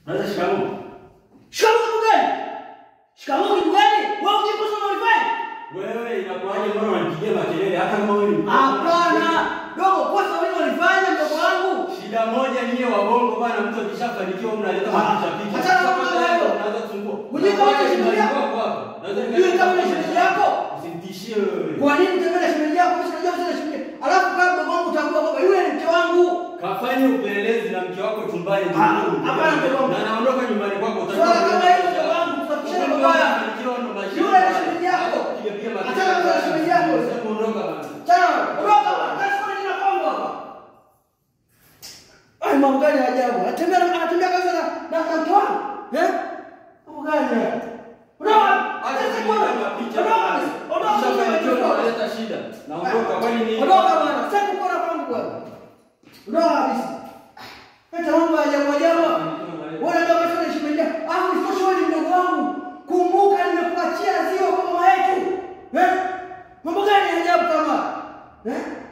Unaweza shikamoo. Shikamoo kitu gani? Shikamoo kitu gani? Wewe ukikosa unalifanya? Wewe inakuwaje mbona unanipigia makelele hata kama wewe ni mtoto? Hapana. Dogo, kosa wewe unalifanya mdogo wangu. Shida moja nyie wabongo bana, mtu akishafanikiwa mnaleta Ah, mapicha picha. achana na mambo hayo. Unaanza kusumbua. Hujui kama ni shemeji yako? Hujui kama ni shemeji yako? Usinitishie wewe. Kwa nini utembea shemeji yako? Mimi sinajua sasa shemeji. Alafu kama mdogo wangu utambua kwamba yule ni mke wangu. Kafanye upelelezi na mke wako chumbani. Ah, hapana, mke wangu. Na naondoka nyumbani kwako Swala kama hilo mdogo wangu kusafishana mabaya. Yule ni shemeji yako. Achana na shemeji yako. Ondoka bana. Chana, ondoka bwana. Sasa kwa nini nakongo hapa? Ai, mambo gani ya ajabu? Anatembea anatembea kabisa na na na mke wangu. Eh? Mambo gani haya? Ondoka. Acha Sasa kunipa kwa mapicha. Ondoka. Ondoka. Ukishafanikiwa Ondoka. unaleta shida. Naondoka kwani ni Ondoka bwana. Sasa kuona kwangu bwana. Ondoka kabisa. Hata mambo ya ajabu ajabu. Wewe ndio unasema shemeji yako. Ah, usitoshe wewe ni mdogo wangu. Kumbuka nimekuachia zio kwa mama yetu. Eh? Mambo gani ya ajabu kama? Eh?